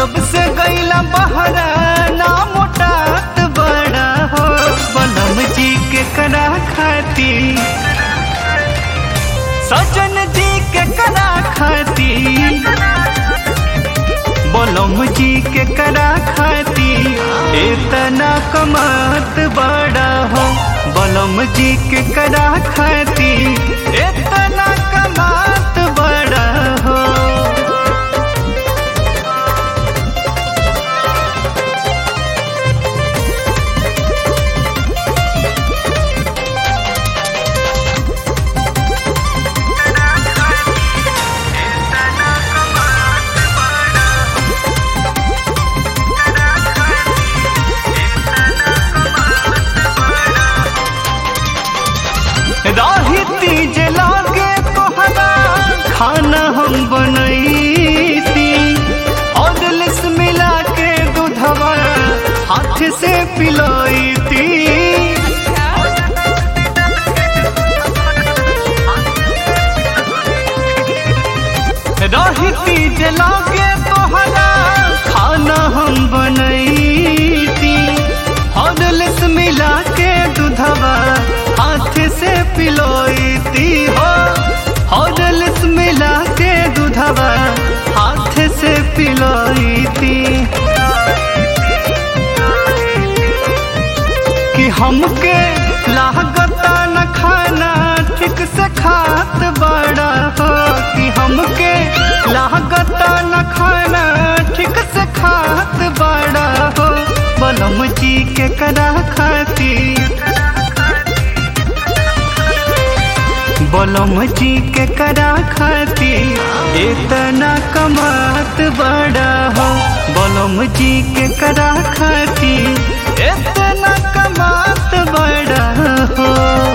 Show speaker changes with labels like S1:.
S1: जब से गईला बहरा ना मोटात बड़ा हो बलम जी के करा खाती सजन जी के करा खाती बलम जी के करा खाती इतना कमात बड़ा हो बलम जी के करा खाती इतना कमात बड़ा हो राही तीज लागे तोहरा खाना हम बनैती और लिस मिला के दूधवा हाथ से पिलाईती राही तीज लागे तोहरा खाना हम बनैती और लिस मिला के दूधवा हाथ से पिलोईती हो हॉडल्स मिला के दूधवा हाथ से पिलोईती कि हमके लागता न खाना ठीक से खात बड़ा हो कि हमके लागता न खाना ठीक से खात बड़ा हो बलम जी के करा खाती बलम जी के करा खाती इतना कमात बड़ा हो बलम जी के करा खाती इतना कमात बड़ा हो